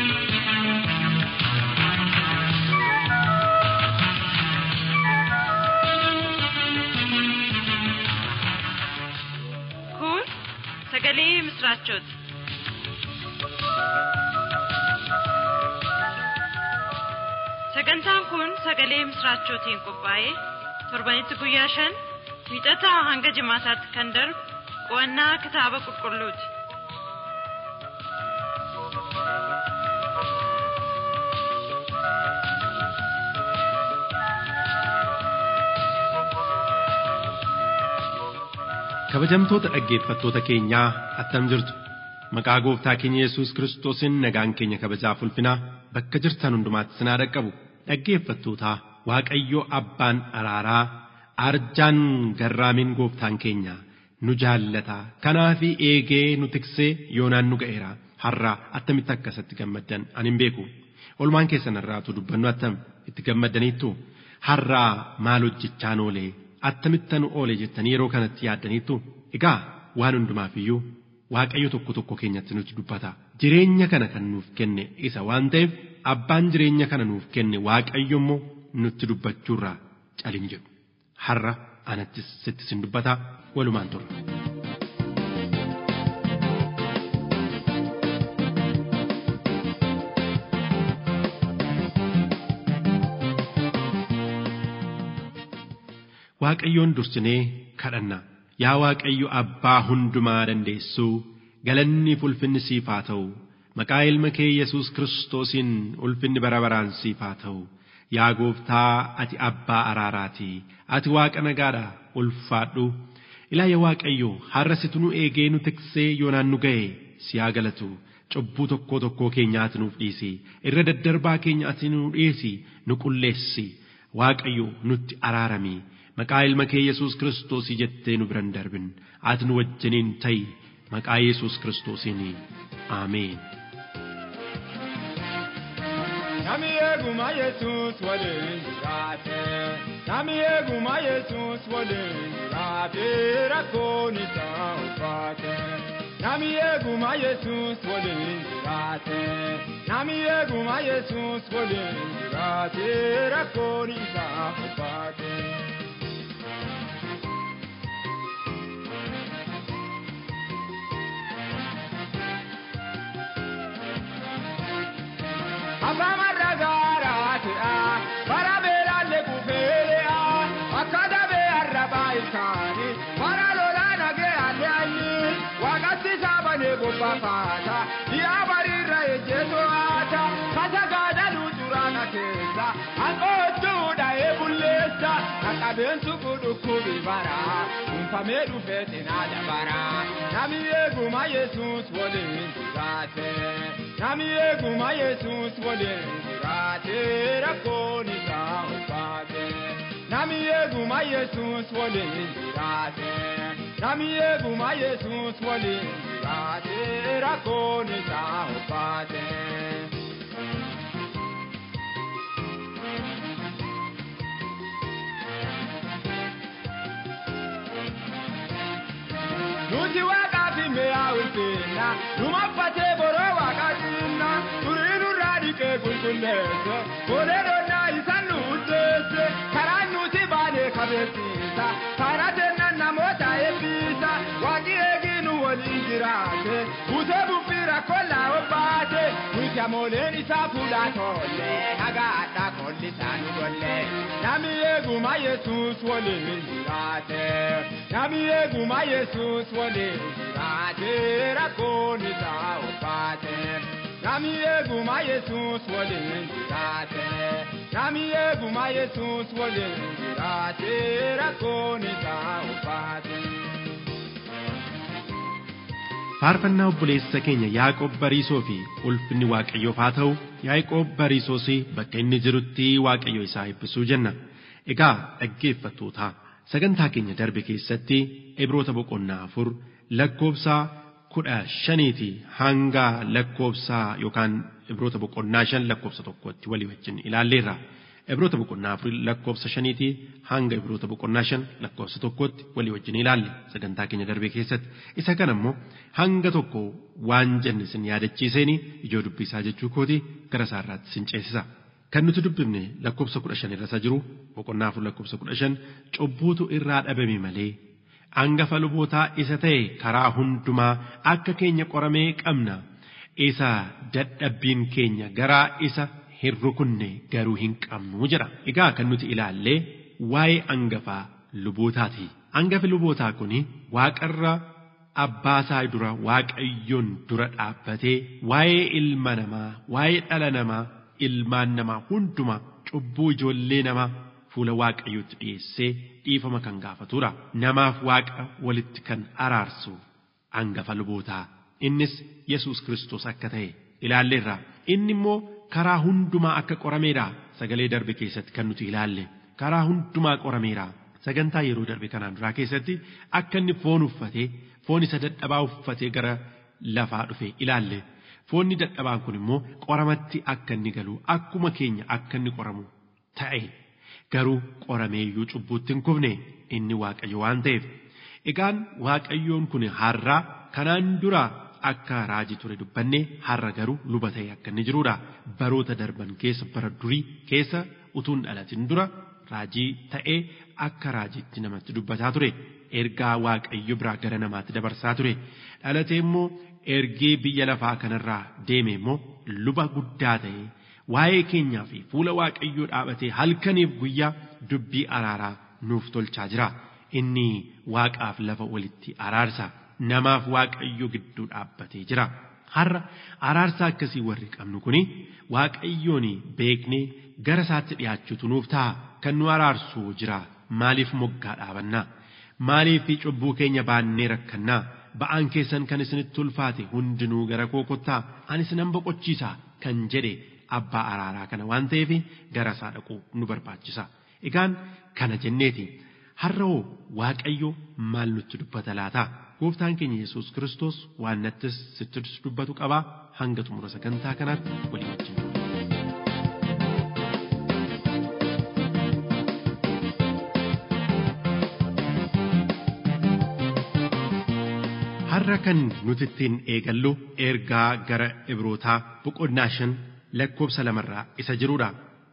Kun sagalee misraachooti. Sagantaan kun sagalee misraachootiin qophaa'ee torbanitti guyyaa shan wiixataa hanga jimaataatti kan darbu qo'annaa kitaaba qulqulluuti. Kabajamtoota dhaggeeffattoota keenyaa attam jirtu maqaa gooftaa keenya Yesuus Kiristoosiin nagaan keenya kabajaaf ulfinaa bakka jirtan hundumaatti sinaa dhaqqabu dhaggeeffattootaa Waaqayyo abbaan araaraa arjaan garraamiin gooftaan keenya nu jaallata kanaafi eegee nu tiksee yoonaan nu ga'eera har'a attamitti akkasatti gammaddan ani hin beeku olmaan keessan irraatu dubbannu attam itti gammaddaniittu har'aa maal hojjechaan oolee attamitti nu oole jettanii yeroo kanatti yaaddaniittu egaa waan hundumaaf iyyuu waaqayyo tokko tokko keenyatti nutti dubbata jireenya kana kan nuuf kenne isa waan ta'eef abbaan jireenya kana nuuf kenne waaqayyo immoo nutti dubbachuurraa calin jedhu har'a anattis sitti sin dubbata walumaan turre. Waaqayyoon dursinee kadhanna yaa Waaqayyo abbaa hundumaa dandeessuu galanni ulfinni siif haa ta'u maqaa ilma kee Yesuus Kiristoosiin ulfinni bara baraan siif haa ta'u yaa gooftaa ati abbaa araaraati ati waaqa nagaadha ulfaadhu ilaa yaa Waaqayyo har'a situ nu eegee nu tiksee yoonaan nu ga'e si haa galatu cubbuu tokkoo tokkoo keenyaati nuuf dhiisi irra daddarbaa keenya ati nu dhiisi nu qulleessi Waaqayyo nutti araarami. maqaa ilma kee Yesuus Kiristoosii jettee nu biran darbin ati nu wajjiniin ta'i maqaa Yesuus Kiristoosiin Ameen. Nami eeguma Yesuus waliin jiraate. Nami eeguma Yesuus waliin jiraate rakkoon isaa ulfaate. Nami eeguma Yesuus waliin jiraate. Nami eeguma Yesuus waliin jiraate rakkoon isaa ulfaate. Afamarra gaaraati'a bara beelaalle kufeele'a akka dabee arrabaa isaanii bara lolaa nagee alle anyi waaqatti saabanee bobbaafaata dhiyaa bariirra ejjeetoo haata kasa gaadaluu duraana keessa hanqoochuu dha'ee bulleessa qaqqabeensu kudhukkubi bara dhuunfamee dhufee cinaa dabara nami eeguma yesuus waliin jiraate. Nami eeguma Yesuus waliin jiraate rakkoon isaa ulfaate. Nami eeguma Yesuus waliin jiraate. Nami eeguma Yesuus waliin jiraate rakkoon isaa ulfaate. Nuti waaqaaf mi'a ulfinna, numaffatee boroo waaqaatinna, durii nurraa dhiqee qulqulleesse, boleedonnaa isaan nu uddeesse, karaan nuti baanee kabeessiisa, karaa kennan namoota eebbisa, waaqi eegii nu waliin jiraate, buutee buffii rakkollaa obbaate, nuti amooleen isaa fuudhaa tolle, haga addaa kolli isaa nu golle, nami eeguma Yesuus waliin jiraate, nami eeguma Yesuus waliin jiraate, rakkoon isaa ulfaate. Nami eeguma Yesuus waliin jiraate, nami eeguma Yesuus waliin jiraate, rakkoon isaa ulfaate. Faarfannaa obboleessa keenya Yaaqoob Bariisoo fi ulfinni Waaqayyoof haa ta'u Yaaqoob Bariisoos bakka inni jirutti Waaqayyo isaa eebbisuu jenna. Egaa dhaggeeffattoota sagantaa keenya darbe keessatti Ibroota boqonnaa afur lakkoobsa kudha shaniiti hanga lakkoobsa yookaan Ibroota boqonnaa shan lakkoobsa tokkotti walii wajjin ilaalleerra. Ibroota boqonnaa afurii lakkoofsa shaniitii hanga ibroota boqonnaa shan lakkoofsa tokkotti walii wajjin ilaalle sagantaa keenya darbee keessatti. Isa kana immoo hanga tokko waan jenne sin yaadachiiseeni ijoo dubbisaa jechuu kooti gara isaarraatti sin ceesisa. Kan nuti dubbifne lakkoofsa kudha shan irra isa jiru boqonnaa afur lakkoofsa kudha shan cubbuutu irraa dhabame malee hangafa lubootaa isa ta'e karaa hundumaa akka keenya qoramee qabna. Isa dadhabbiin keenya garaa isa hin rukunne garuu hin qabnu jedha. Egaa kan nuti ilaallee waa'ee hangafaa lubootaati. Hangafi lubootaa kuni waaqarra abbaasaa dura waaqayyoon dura dhaabbatee waa'ee ilma namaa waa'ee dhala namaa ilmaan namaa hundumaa cubbuu ijoollee namaa fuula waaqayyootti dhiyeessee dhiifama kan gaafatudha. Namaaf waaqa walitti kan araarsu hangafa lubootaa. Innis Yesuus Kiristoos akka ta'e ilaalleerra. Inni immoo karaa hundumaa akka qorameedha. Sagalee darbe keessatti kan nuti ilaalle. Karaa hundumaa qorameedha. Sagantaa yeroo darbe kanaan duraa keessatti akka inni foon uffatee foon isa dadhabaa uffatee gara lafaa dhufe ilaalle. Foonni dadhabaan kun immoo qoramatti akka inni galu akkuma keenya akka inni qoramu ta'e garuu qorameeyyuu cubbuutti hin kufne inni waaqayyo waan ta'eef. Egaan waaqayyoon kun har'aa kanaan dura akka raajii ture dubbanne har'a garuu luba ta'e akka inni jirudha. Baroota darban keessa bara durii keessa utuun dhalatin dura raajii ta'ee akka raajiitti namatti dubbataa ture. Ergaa waaqayyo biraa gara namaatti dabarsaa ture. Dhalatee immoo ergee biyya lafaa kanarraa deeme immoo luba guddaa ta'e waa'ee keenyaa fi fuula waaqayyoo dhaabatee halkaniif guyyaa dubbii araaraa nuuf tolchaa jira. Inni waaqaaf lafa walitti araarsa. Namaaf waaqayyo gidduu dhaabbatee jira. Har'a araarsa akkasii warri qabnu kuni waaqayyoon beeknee gara isaatti dhiyaachuutu nuuf ta'a. Kan nu araarsu jira. Maaliif moggaa dhaabannaa? Maaliif cubbuu keenya baannee rakkannaa? Ba'aan keessan kan isinitti ulfaate hundinuu gara koo kottaa ani isinan boqochiisa kan jedhe abbaa araaraa kana waan ta'eef gara isaa dhaquu nu barbaachisa. Egaan kana jenneeti har'a hoo waaqayyo maal nutti dubbata laata? Gooftaan keenya Yesuus Kiristoos waan nattis sitti dubbatu qabaa hanga xumura sagantaa kanaatti walii wajjin. Har'a kan nuti ittiin eegallu ergaa gara Ibrootaa boqonnaa shan lakkoofsa lamarraa isa jirudha.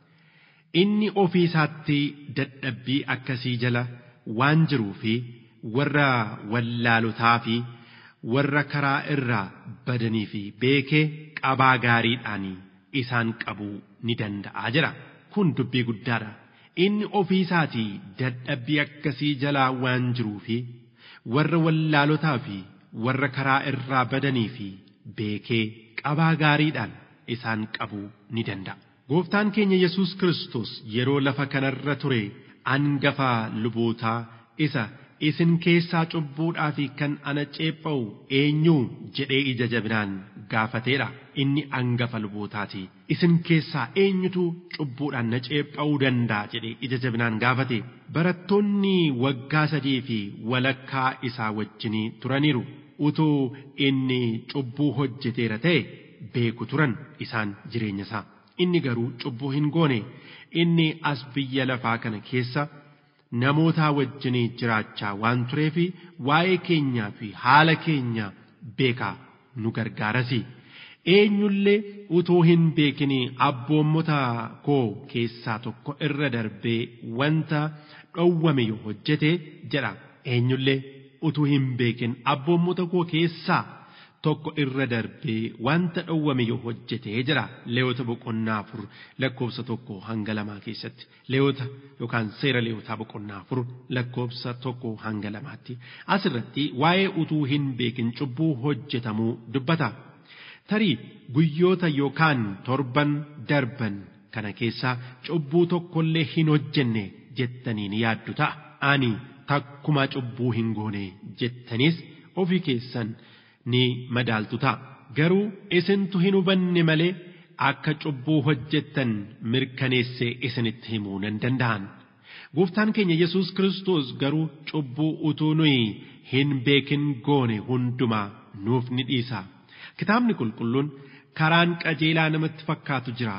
Inni ofii isaatti dadhabbii akkasii jala waan jiruu fi warra wallaalotaa fi warra karaa irraa badanii fi beekee qabaa gaariidhaan isaan qabuu ni danda'a jira. Kun dubbii guddaadha. Inni ofii isaatii dadhabbii akkasii jalaa waan jiruu fi warra wallaalotaa fi warra karaa irraa badanii fi beekee qabaa gaariidhaan isaan qabuu ni danda'a. Gooftaan keenya Yesuus Kiristoos yeroo lafa kanarra ture hangafa lubootaa isa isin keessaa cubbuudhaa fi kan ana ceepha'u eenyu jedhee ija jabinaan gaafateedha. Inni hangafa lubootaati. Isin keessaa eenyutu cubbuudhaan na ceepha'uu danda'a jedhee ija jabinaan gaafate. Barattoonni waggaa sadii fi walakkaa isaa wajjinii turaniiru. Utuu inni cubbuu hojjeteera ta'e beeku turan isaan jireenya isaa. Inni garuu cubbuu hin goone. Inni as biyya lafaa kana keessa namootaa wajjinii jiraachaa waan tureef waa'ee keenyaa fi haala keenya beekaa nu gargaarasi. Eenyullee utuu hin beekin abboommota koo keessaa tokko irra darbee wanta dhowwame yoo hojjete jedha. Eenyullee utuu hin beekin abboommota koo keessaa tokko irra darbee wanta dhowwame yoo hojjete jedha leewota boqonnaa afur lakkoofsa tokko hanga lamaa keessatti leewota yookaan seera leewotaa boqonnaa afur lakkoofsa tokko hanga lamaatti asirratti waa'ee utuu hin beekin cubbuu hojjetamuu dubbata tarii guyyoota yookaan torban darban kana keessaa cubbuu tokkollee hin hojjenne jettanii ni yaaddu ta'a ani takkuma cubbuu hin goone jettanis ofii keessan ni madaaltu ta'a. Garuu isintu hin hubanne malee akka cubbuu hojjettan mirkaneessee isinitti himuu nan danda'an. Gooftaan keenya Yesuus Kiristoos garuu cubbuu utuu nuyi hin beekin goone hundumaa nuuf ni dhiisa. Kitaabni qulqulluun karaan qajeelaa namatti fakkaatu jira.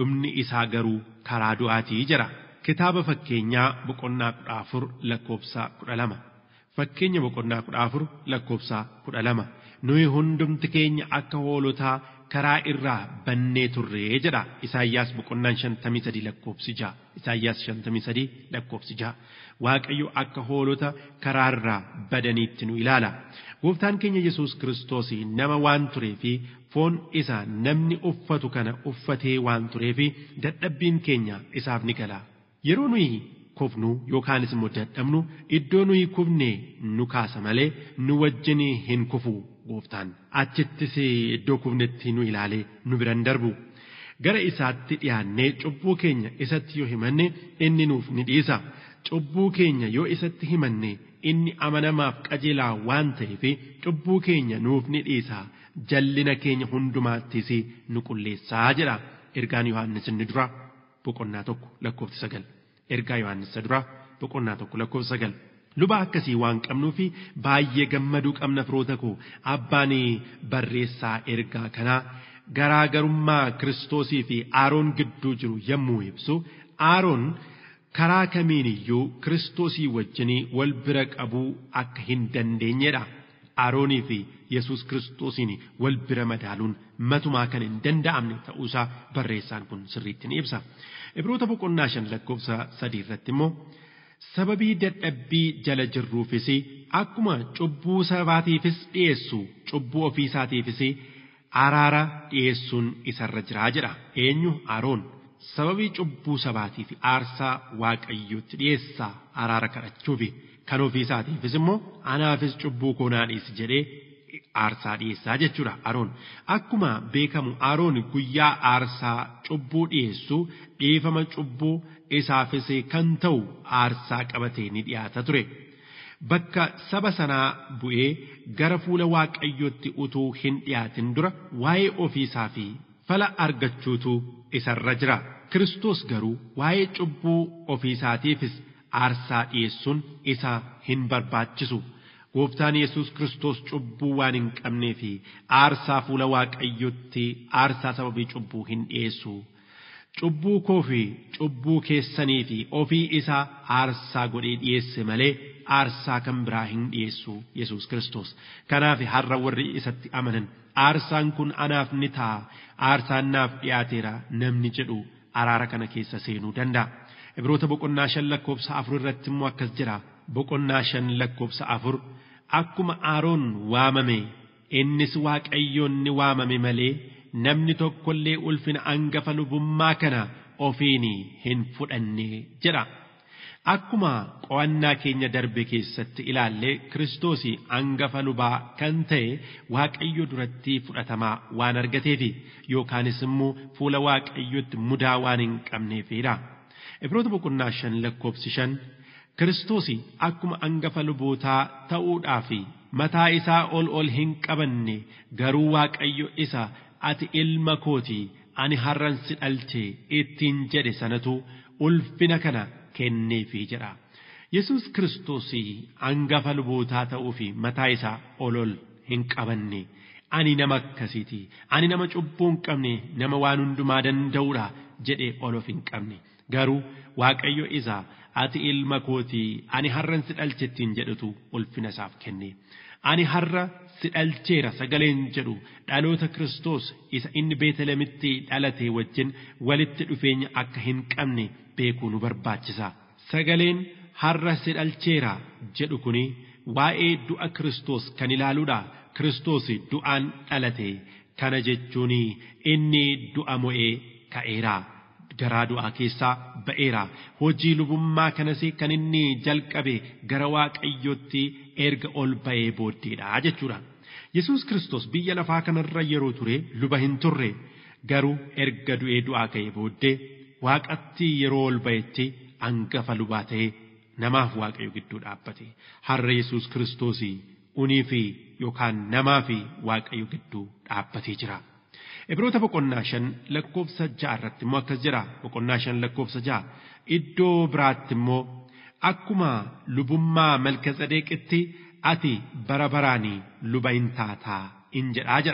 dhumni isaa garuu karaa du'aatii jira. Kitaaba fakkeenyaa boqonnaa kudha afur lakkoofsa kudha lama. Fakkeenya boqonnaa kudha afur lakkoofsa kudha lama. Nuyi hundumti keenya akka hoolotaa karaa irraa bannee turree jedha. Isaayyaas boqonnaan shantamii sadii lakkoofsi ja'a. Isaayyaas shantamii sadii lakkoofsi ja'a. Waaqayyo akka hoolota karaa irraa badaniitti nu ilaala. Gooftaan keenya Yesuus Kiristoos nama waan turee fi foon isaa namni uffatu kana uffatee waan turee fi dadhabbiin keenya isaaf ni gala. Yeroo nuyi kufnu yookaanis immoo dadhabnu iddoo nuyi kufne nu kaasa malee nu wajjin hin kufu gooftaan. Achittis iddoo kufnetti nu ilaalee nu biran darbu. Gara isaatti dhiyaannee cubbuu keenya isatti yoo himanne inni nuuf ni dhiisa. Cubbuu keenya yoo isatti himanne inni amanamaaf qajeelaa waan ta'eef cubbuu keenya nuuf ni dhiisa. Jallina keenya hundumaattis nu qulleessaa jedha. Ergaan Yohaannis inni dura boqonnaa tokko lakkoofsa sagal. Ergaa Yohaannis dura boqonnaa tokko lakkoofsa sagal. Luba akkasii waan qabnuu fi baay'ee gammaduu qabna firoota koo abbaan barreessaa ergaa kanaa garaagarummaa Kiristoosii fi Aaroon gidduu jiru yommuu ibsu Aaroon karaa kamiin iyyuu Kiristoosii wajjinii wal bira qabuu akka hin dandeenyedha. Aaroonii fi Yesuus Kiristoosiin wal bira madaaluun matumaa kan hin danda'amne ta'uusaa barreessaan kun sirriitti ni ibsa. Ibroota boqonnaa shan lakkoofsa sadii irratti immoo sababii dadhabbii jala jirruufis akkuma cubbuu sabaatiifis dhiyeessu cubbuu ofiisaatiifis araara dhiyeessuun isarra jiraa jedha. Eenyu Aaroon sababii cubbuu sabaatiif aarsaa waaqayyotti dhiyeessaa araara kadhachuufi kan ofiisaatiifis immoo anaafis cubbuu koo naa dhiisi jedhee aarsaa dhiyeessaa jechuudha Aroon. Akkuma beekamu Aroon guyyaa aarsaa cubbuu dhiyeessu dhiifama cubbuu isaafis kan ta'u aarsaa qabatee ni dhiyaata ture. Bakka saba sanaa bu'ee gara fuula waaqayyootti utuu hin dhiyaatin dura waa'ee ofiisaa fi fala argachuutu isarra jira. Kiristoos garuu waa'ee cubbuu ofiisaatiifis aarsaa dhiyeessuun isa hin barbaachisu. Gooftaan Yesuus Kiristoos cubbuu waan hin qabnee fi aarsaa fuula waaqayyotti aarsaa sababii cubbuu hin dhiyeessu. Cubbuu koo fi cubbuu keessanii fi ofii isaa aarsaa godhee dhiyeesse malee aarsaa kan biraa hin dhiyeessu Yesuus Kiristoos. Kanaaf har'a warri isatti amanan aarsaan kun anaaf ni ta'a aarsaan naaf dhiyaateera namni jedhu araara kana keessa seenuu danda'a. Ibroota boqonnaa shan lakkoofsa afur irratti immoo akkas jira. Boqonnaa shan lakkoofsa afur akkuma Aaroon waamame innis waaqayyoon ni waamame malee namni tokkollee ulfina angafa lubummaa kana ofiin hin fudhanne jedha. Akkuma qo'annaa keenya darbe keessatti ilaallee Kiristoos angafa lubaa kan ta'e Waaqayyo duratti fudhatamaa waan argateefi yookaanis immoo fuula Waaqayyotti mudaa waan hin qabneefidha. Ibroota boqonnaa shan lakkoofsi shan Kiristoos akkuma angafa lubootaa ta'uudhaaf mataa isaa ol ol hin qabanne garuu Waaqayyo isa ati ilma kooti ani har'an si dhalche ittiin jedhe sanatu ulfina kana kenneefii jedha. Yesuus Kiristoos angafa lubootaa ta'uu fi mataa isaa ol ol hin qabanne. Ani nama akkasiiti. Ani nama cubbuu hin qabne nama waan hundumaa danda'uudha jedhee ol of hin qabne. Garuu Waaqayyo isa ati ilma kootii ani har'an si dhalche ittiin jedhutu ulfina isaaf kenne. Ani har'a si dhalcheera sagaleen jedhu dhaloota Kiristoos isa inni Beetelemitti dhalate wajjin walitti dhufeenya akka hin qabne beekuu nu barbaachisa. Sagaleen har'a si dhalcheera jedhu kuni waa'ee du'a Kiristoos kan ilaaluudha. Kiristoos du'aan dhalate kana jechuun inni du'a mo'ee ka'eera. Garaa du'aa keessaa ba'eera. Hojii lubummaa kanas kan inni jalqabe gara Waaqayyootti erga ol ba'ee booddeedha jechuudha. Yesuus Kiristoos biyya lafaa kanarra yeroo ture luba hin turre garuu erga du'ee du'aa ka'ee booddee waaqatti yeroo ol ba'etti angafa lubaa ta'ee namaaf waaqayyo gidduu dhaabbate. Har'a Yesuus Kiristoos unii fi yookaan namaa fi waaqayyo gidduu dhaabbatee jira. Ibroota boqonnaa shan lakkoofsa ja'a irratti immoo akkas jira. Boqonnaa shan lakkoofsa ja'a. Iddoo biraatti immoo akkuma lubummaa malka tsadeeqitti ati bara baraanii luba hin taataa in jedhaa jedha.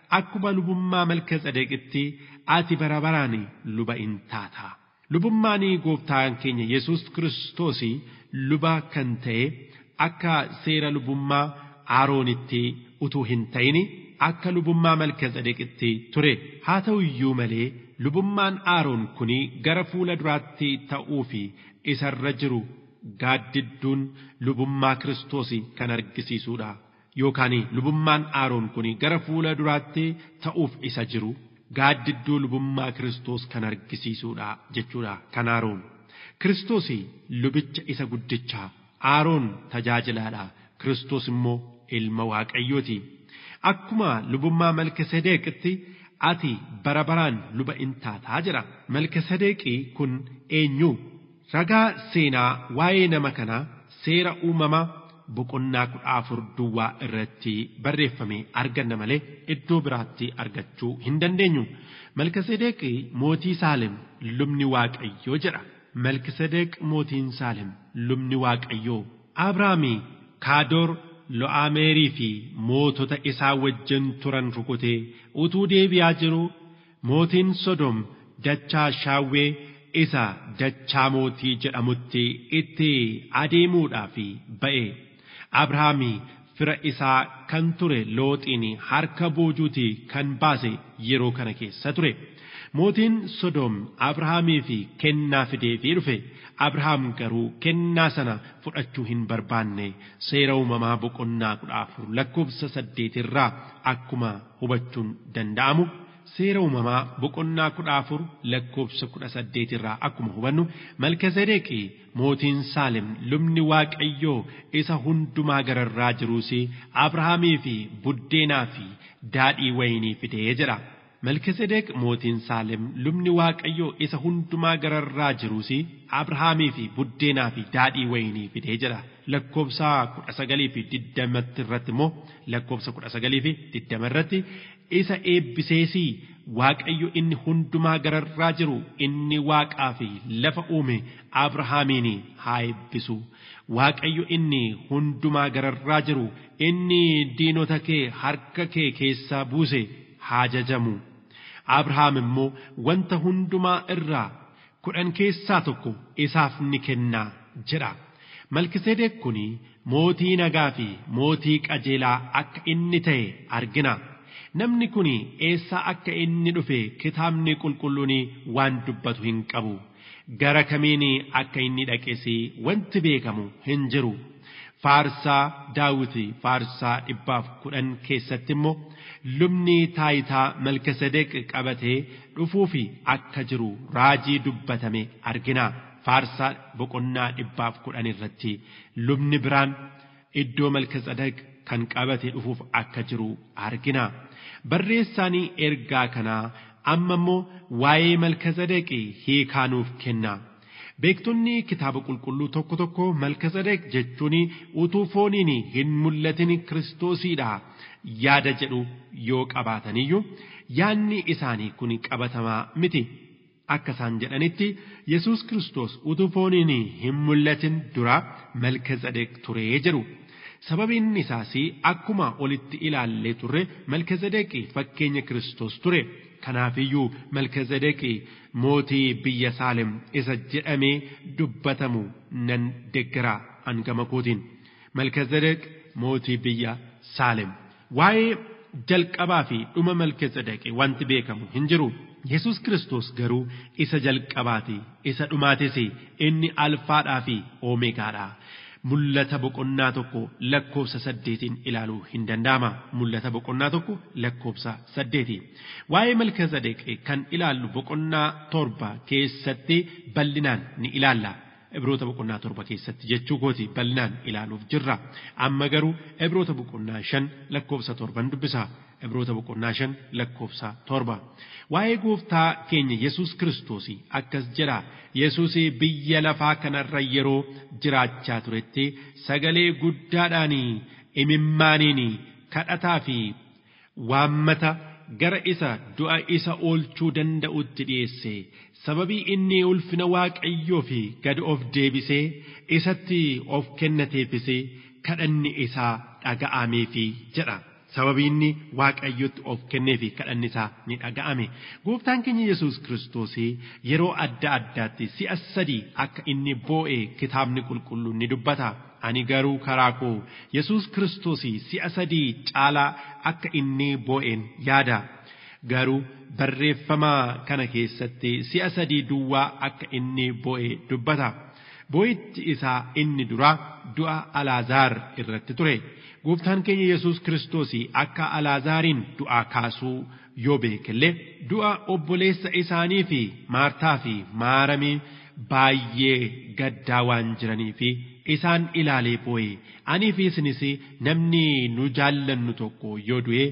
akkuma lubummaa malka tsadeqitti ati bara baraan luba in taata. Lubummaan gooftaan keenya Yesuus Kiristoos luba kan ta'e akka seera lubummaa Aroonitti utuu hin ta'in akka lubummaa malka tsadeqitti ture. Haa ta'u iyyuu malee lubummaan Aroon kun gara fuula duraatti ta'uu fi isarra jiru gaaddidduun lubummaa Kiristoos kan argisiisuudha. Yookaan lubummaan Aroon kun gara fuula duraatti ta'uuf isa jiru gaaddidduu lubummaa Kiristoos kan argisiisuudha jechuudha kan Aroon. Kiristoos lubicha isa guddichaa Aroon tajaajilaadha. Kiristoos immoo ilma Waaqayyooti. Akkuma lubummaa Malkiseedeeqitti ati bara baraan luba in taataa jira. Malkiseedeeqii kun eenyu? Ragaa seenaa waa'ee nama kanaa seera uumamaa boqonnaa kudha afur duwwaa irratti barreeffame arganna malee iddoo biraatti argachuu hin dandeenyu. Malkiseedeeqii mootii Saalem lubni Waaqayyoo jedha. Malkiseedeeq mootiin Saalem lubni Waaqayyoo. Abrahaamii Kaadoor Lo'aameerii fi mootota isaa wajjin turan rukutee utuu deebi'aa jiru mootiin Sodom dachaa shaawwee isa dachaa mootii jedhamutti itti adeemuudhaaf ba'e. Abrahaamii fira isaa kan ture looxiin harka boojuutii kan baase yeroo kana keessa ture. Mootiin Sodom Abrahaamii fi kennaa fideefii dhufe. Abrahaam garuu kennaa sana fudhachuu hin barbaanne seera uumamaa boqonnaa kudha afur lakkoofsa saddeetirraa akkuma hubachuun danda'amu. Seera uumamaa boqonnaa kudha afur lakkoofsa kudha saddeetirraa akkuma hubannu Malkiseedeeqii mootiin Saalem lubni Waaqayyoo isa hundumaa gararraa jiruus Abrahaamii fi buddeenaa fi daadhii wayinii fidee jedha. Malkiseedeeq mootiin Saalem lubni Waaqayyoo isa hundumaa gararraa jiruus Abrahaamii fi buddeenaa fi daadhii wayinii fidee jedha. Lakkoofsa kudha sagalii fi digdamatti irratti immoo lakkoofsa kudha sagalii fi digdama irratti isa eebbiseesii Waaqayyo inni hundumaa gararraa jiru inni waaqaa fi lafa uume Abrahaamiin haa eebbisu. Waaqayyo inni hundumaa gararraa jiru inni diinota kee harka kee keessaa buuse haa jajamu. Abrahaam immoo wanta hundumaa irraa kudhan keessaa tokko isaaf ni kennaa jedha. Malkiseedeek kun mootii nagaa fi mootii qajeelaa akka inni ta'e argina. Namni kun eessaa akka inni dhufe kitaabni qulqulluun waan dubbatu hin qabu. Gara kamiin akka inni dhaqes wanti beekamu hin jiru. Faarsaa Daawiti faarsaa dhibbaaf kudhan keessatti immoo lubni taayitaa Malkiseedeq qabatee dhufuuf akka jiru raajii dubbatame argina. Faarsaa boqonnaa dhibbaaf kudhan irratti lubni biraan iddoo Malkiseedeq kan qabatee dhufuuf akka jiru argina. Barreessaan ergaa kanaa amma immoo waa'ee Malkiseedeq hiikaa nuuf kenna. Beektonni kitaaba qulqulluu tokko tokko Malkiseedeq jechuun utuu fooniin hin mul'atin Kiristoosiidha yaada jedhu yoo qabaataniyyuu yaadni isaanii kun qabatamaa miti. Akka isaan jedhanitti Yesuus Kiristoos utuu fooniin hin mul'atin dura Malkiseedeq turee jedhu. Sababiin isaas akkuma olitti ilaallee turre Malkiseedeq fakkeenya Kiristoos ture. Kanaafiyyuu Malkiseedeq mootii biyya Saalem isa jedhamee dubbatamu nan deggara hangama kootiin. Malkiseedeq mootii biyya Saalem. Waa'ee jalqabaa fi dhuma Malkiseedeq wanti beekamu hin jiru. Yesus Kiristoos garuu isa jalqabaati. Isa dhumaatis inni alfaadhaa fi oomeegaadha. Mul'ata boqonnaa tokko lakkoofsa saddeetiin ilaaluu hin danda'ama. Mul'ata boqonnaa tokko lakkoofsa saddeeti. Waa'ee Malkiseedeq kan ilaallu boqonnaa torba keessatti bal'inaan ni ilaalla. Ibroota boqonnaa torba keessatti jechuu kooti bal'inaan ilaaluuf jirra. Amma garuu ibroota boqonnaa shan lakkoofsa torban dubbisa. Ibroota boqonnaa shan lakkoofsa torba. Waa'ee gooftaa keenya Yesuus Kiristoos akkas jedha. Yesuus biyya lafaa kanarra yeroo jiraachaa turetti sagalee guddaadhaan imimmaaniin kadhataa fi waammata gara isa du'a isa oolchuu danda'utti dhiyeesse. Sababii inni ulfina Waaqayyoo fi gad of deebisee isatti of kennateefis kadhanni isaa dhaga'ameefi jedha. sababii inni waaqayyotti of kennee fi kadhanni isaa ni dhaga'ame gooftaan keenya yesus kiristoos yeroo adda addaatti si'a sadii akka inni boo'e kitaabni qulqulluun ni dubbata ani garuu karaa koo yesus kiristoos si'a sadii caalaa akka inni boo'een yaada garuu barreeffama kana keessatti si'a sadii duwwaa akka inni boo'e dubbata boo'ichi isaa inni duraa du'a alaazaar irratti ture. gooftaan keenya yesus kiristoos akka alaazaariin du'aa kaasuu yoo beekellee du'a obboleessa isaanii fi maartaa fi maaramii baay'ee gaddaa waan jiranii fi isaan ilaalee boo'e anii fi isinis namni nu jaallannu tokko yoo du'e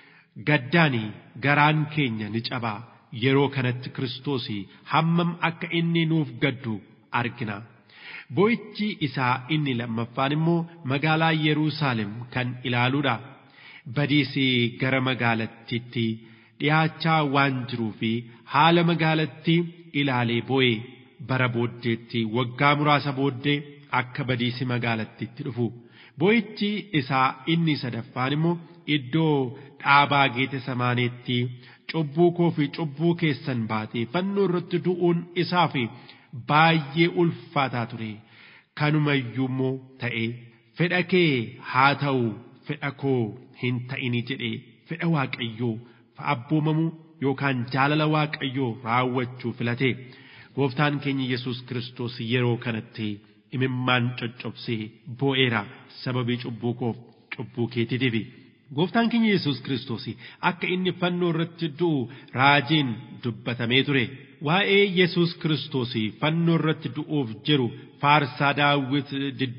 gaddaani garaan keenya ni cabaa yeroo kanatti kiristoos hammam akka inni nuuf gaddu argina. Boo'ichi isaa inni lammaffaan immoo magaalaa Yerusaalem kan ilaaluudha. Badiisi gara magaalattiitti dhiyaachaa waan jiruu fi haala magaalattii ilaalee boo'e bara booddeetti waggaa muraasa booddee akka badiisi magaalattiitti dhufu. Boo'ichi isaa inni sadaffaan immoo iddoo dhaabaa geete samaaneetti cubbuu koo fi cubbuu keessan baatee fannoo irratti du'uun isaa fi baay'ee ulfaataa ture kanumayyuu immoo ta'e fedha kee haa ta'u fedha koo hin ta'ini jedhe fedha waaqayyoo abboomamuu yookaan jaalala waaqayyoo raawwachuu filate gooftaan keenya yesus kiristoos yeroo kanatti imimmaan coccobsee boo'eera sababii cubbuu koof cubbuu keetiitiifi. Gooftaan keenya Yesuus Kiristoos akka inni fannoo irratti du'u raajiin dubbatamee ture. Waa'ee Yesuus Kiristoos fannoo irratti du'uuf jiru faarsaa daawwit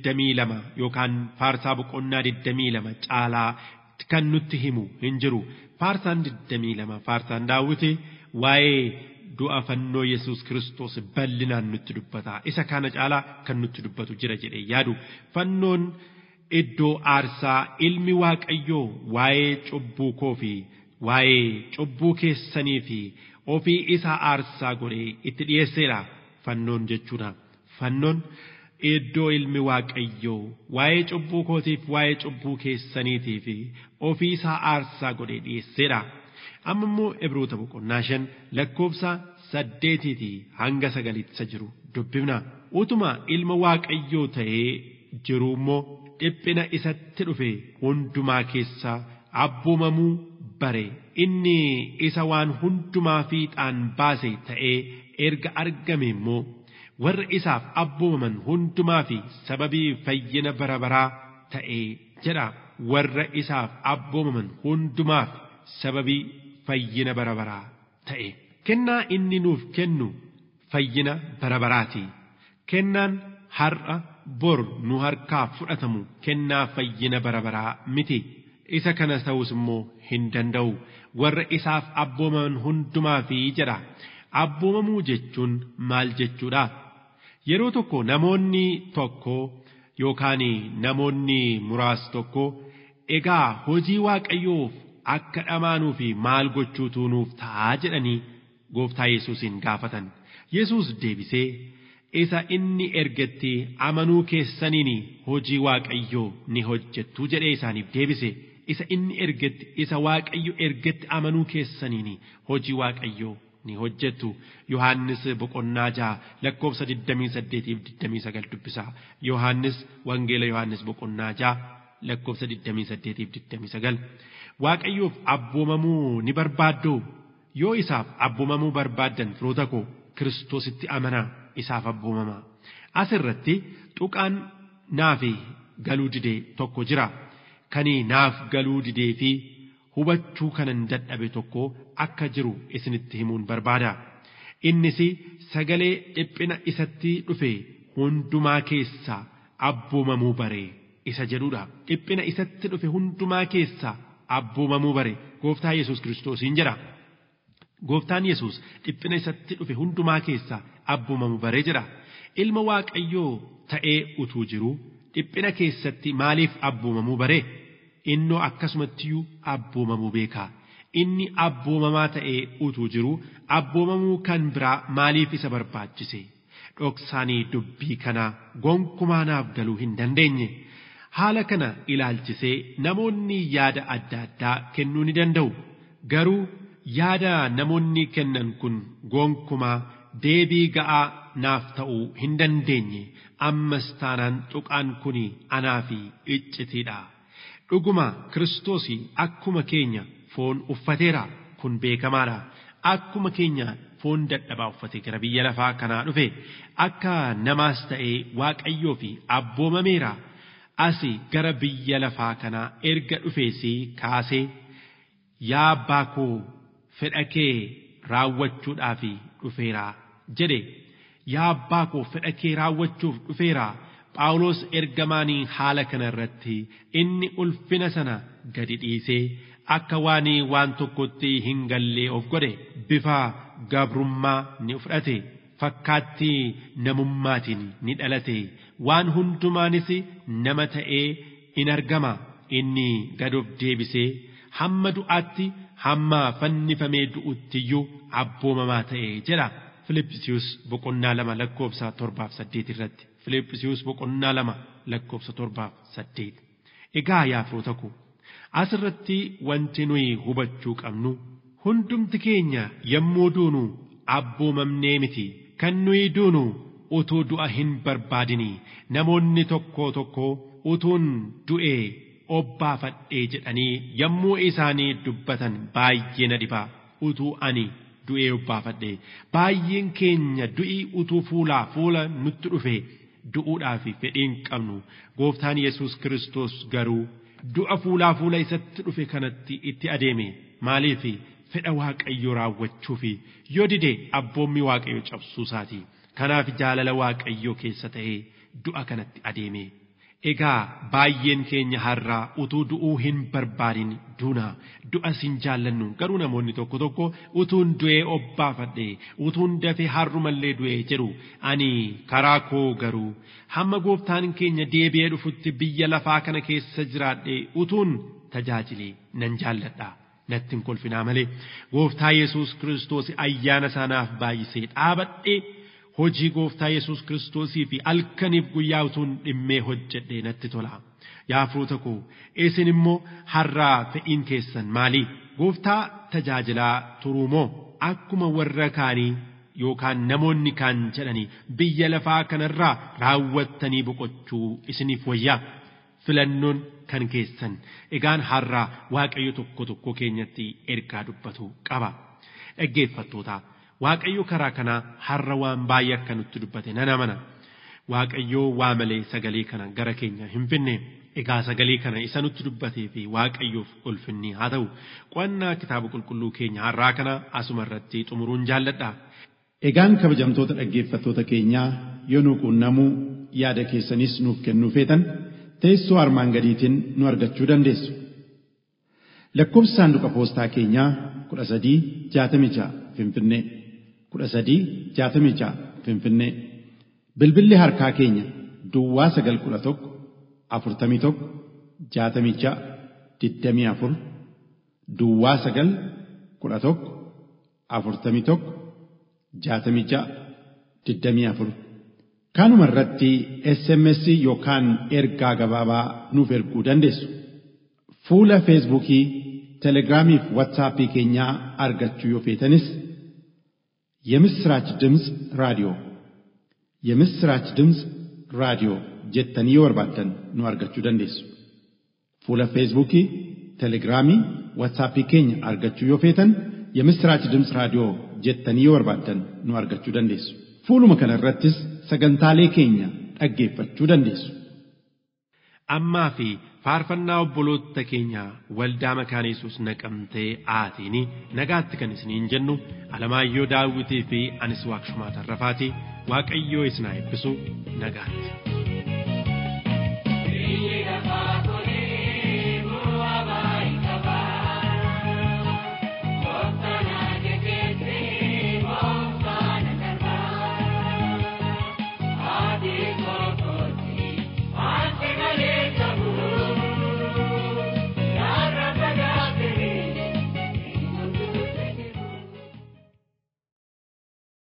22 yookaan faarsaa boqonnaa 22 caalaa kan nutti himu hin jiru. Faarsaan 22 faarsaan daawwiti waa'ee du'a fannoo Yesuus Kiristoos bal'inaan nutti dubbata. Isa kana caalaa kan nutti dubbatu jira jedhee yaadu. Fannoon iddoo aarsaa ilmi waaqayyoo waa'ee cubbuu koo fi waa'ee cubbuu keessanii fi ofii isaa aarsaa godhee itti dhiyeesseedha fannoon jechuudha fannoon iddoo ilmi waaqayyoo waa'ee cubbuu kootiif waa'ee cubbuu keessaniitii fi ofii isaa aarsaa godhee dhiyeesseedha amma immoo ibroota boqonnaa shan lakkoofsa saddeetiitii hanga sagaliitti jiru dubbifna utuma ilma waaqayyoo ta'ee jiru immoo dhiphina isatti dhufe hundumaa keessaa abboomamuu bare inni isa waan hundumaa fiixaan baase ta'ee erga argame immoo warra isaaf abboomaman hundumaa fi sababii fayyina bara baraa ta'ee jedha warra isaaf abboomaman hundumaaf sababii fayyina bara baraa ta'e kennaa inni nuuf kennu fayyina bara baraati kennaan har'a bor nu harkaa fudhatamu kennaa fayyina bara baraa miti isa kana ta'us immoo hin danda'u warra isaaf abboomaman hundumaa fi jedha abboomamuu jechuun maal jechuudha yeroo tokko namoonni tokko yookaan namoonni muraas tokko egaa hojii waaqayyoof akka dhamaanuu fi maal gochuutu nuuf ta'aa jedhanii gooftaa yesuusin gaafatan yesuus deebisee isa inni ergetti amanuu keessaniin hojii waaqayyoo ni hojjettu jedhee isaaniif deebise isa inni ergetti isa waaqayyo ergetti amanuu keessaniin hojii waaqayyoo ni hojjettu yohannis boqonnaa jaha lakkoofsa 28 fi 29 dubbisa yohannis wangeela yohannis boqonnaa jaha lakkoofsa 28 fi 29 waaqayyoof abboomamuu ni barbaaddu yoo isaaf abboomamuu barbaaddan firoota koo kiristoositti amanaa isaaf abboomama asirratti tuqaan naaf galuu didee tokko jira kan naaf galuu didee fi hubachuu kanan dadhabe tokko akka jiru isinitti himuun barbaada innis sagalee dhiphina isatti dhufe hundumaa keessaa abboomamuu bare isa jedhudha dhiphina isatti dhufe hundumaa keessaa abboomamuu bare gooftaa yesus kiristoosiin jedha gooftaan yesus dhiphina isatti dhufe hundumaa keessaa abboomamuu bare jedha ilma waaqayyoo ta'ee utuu jiru dhiphina keessatti maaliif abboomamuu bare innoo akkasumattiyyuu abboomamuu beekaa inni abboomamaa ta'ee utuu jiru abboomamuu kan biraa maaliif isa barbaachise dhoksaanii dubbii kanaa gonkumaa naaf galuu hin dandeenye Haala kana ilaalchisee namoonni yaada adda addaa kennuu ni danda'u. Garuu yaada namoonni kennan kun gonkumaa deebii ga'aa naaf ta'uu hin dandeenye ammas taanaan tuqaan kun anaa fi iccitiidha. Dhuguma Kiristoos akkuma keenya foon uffateera kun beekamaadha. Akkuma keenya foon dadhabaa uffatee gara biyya lafaa kanaa dhufe akka namaas ta'ee waaqayyoo fi abboomameera. Asi gara biyya lafaa kanaa erga dhufeesii kaasee yaa abbaa koo fedha kee raawwachuudhaaf dhufeera jedhe yaa abbaa koo fedha kee raawwachuuf dhufeera phaawulos ergamaanii haala kana irratti inni ulfina sana gadi dhiisee akka waan waan tokkotti hin gallee of godhe bifa gabrummaa ni fudhate fakkaattii namummaatiin ni dhalate waan hundumaanis nama ta'ee in argama inni gad of deebisee hamma du'aatti hamma fannifamee du'uttiyyuu abboomamaa ta'e jedha Filippisius boqonnaa lama lakkoofsa torbaaf saddeet irratti Filippisius boqonnaa lama lakkoofsa torbaaf saddeet egaa yaa firoota koo asirratti wanti nuyi hubachuu qabnu hundumti keenya yommuu duunu abboomamnee miti kan nuyi duunu utuu du'a hin barbaadinii namoonni tokko tokko utuun du'ee obbaafadhee jedhanii yommuu isaanii dubbatan baay'ee na dhibaa utuu ani du'ee obbaafadhee baay'een keenya du'ii utuu fuulaa fuula nutti dhufe du'uudhaaf fedhiin qabnu gooftaan yesus kiristoos garuu du'a fuulaa fuula isatti dhufe kanatti itti adeeme maaliif fedha waaqayyoo raawwachuuf yoo dide abboommi waaqayyo cabsuu isaati kanaaf jaalala waaqayyoo keessa ta'ee du'a kanatti adeeme. Egaa baay'een keenya har'aa utuu du'uu hin barbaadin duuna du'as hin jaallannu garuu namoonni tokko tokko utuun du'ee obbaafadhe utuun dafee har'umallee du'ee jedhu ani karaa koo garuu hamma gooftaan keenya deebi'ee dhufutti biyya lafaa kana keessa jiraadhe utuun tajaajile nan jaalladha. Natti hin kolfinaa malee gooftaa Yesuus Kiristoos ayyaana isaanaaf baay'isee dhaabadhee hojii gooftaa Yesuus Kiristoosii fi halkaniif guyyaa utuun dhimmee hojjedhe natti tola. Yaa firoota koo isin immoo har'aa fe'iin keessan maali? Gooftaa tajaajilaa turuu moo akkuma warra kaanii yookaan namoonni kaan jedhanii biyya lafaa kanarraa raawwattanii boqochuu isiniif wayyaa? Filannoon kan keessan egaan har'aa waaqayyo tokko tokko keenyatti ergaa dubbatu qaba. Dhaggeeffattootaa. Waaqayyo karaa kanaa har'a waan baay'ee akka nutti dubbate nan amana. Waaqayyo waa malee sagalee kana gara keenya hin finne. Egaa sagalee kana isa nutti dubbatee fi waaqayyoof ulfinni haa ta'u. Qo'annaa kitaaba qulqulluu keenya har'aa kana asuma irratti xumuruun jaalladha. Egaan kabajamtoota dhaggeeffattoota keenyaa yoo nu quunnamuu yaada keessanis nuuf kennuu feetan teessoo armaan gadiitiin nu argachuu dandeessu. Lakkoofsi saanduqa poostaa keenyaa kudha sadii jaatamii ja'a Finfinnee. kudha sadii jaatamii ja'a Finfinnee. Bilbilli harkaa keenya Duwwaa sagal kudha tokko afurtamii tokko jaatamii ja'a digdamii afur Duwwaa sagal kudha tokko afurtamii tokko jaatamii ja'a digdamii afur. Kanuma irratti SMS yookaan ergaa gabaabaa nuuf erguu dandeessu. Fuula Feesbuukii, Telegiraamii fi Waatsaappii keenyaa argachuu yoo feetanis የምስራች ድምፅ ራዲዮ የምስራች ድምፅ ራዲዮ jettanii yoo barbaaddan nu argachuu dandeessu. Fuula Feesbuukii, Telegiraamii, Waatsaappii keenya argachuu yoo feetan የምስራች ድምፅ raadiyoo jettanii yoo barbaaddan nu argachuu dandeessu. Fuuluma kana irrattis sagantaalee keenya dhaggeeffachuu dandeessu. Ammaa fi faarfannaa obboloota keenya waldaa makaana Yesuus naqamtee aatiini nagaatti kan isiniin jennu Alamaayyoo Daawwitii fi anis Waaqshumaa Tarrafaatii Waaqayyoo isin haa eebbisu nagaatti.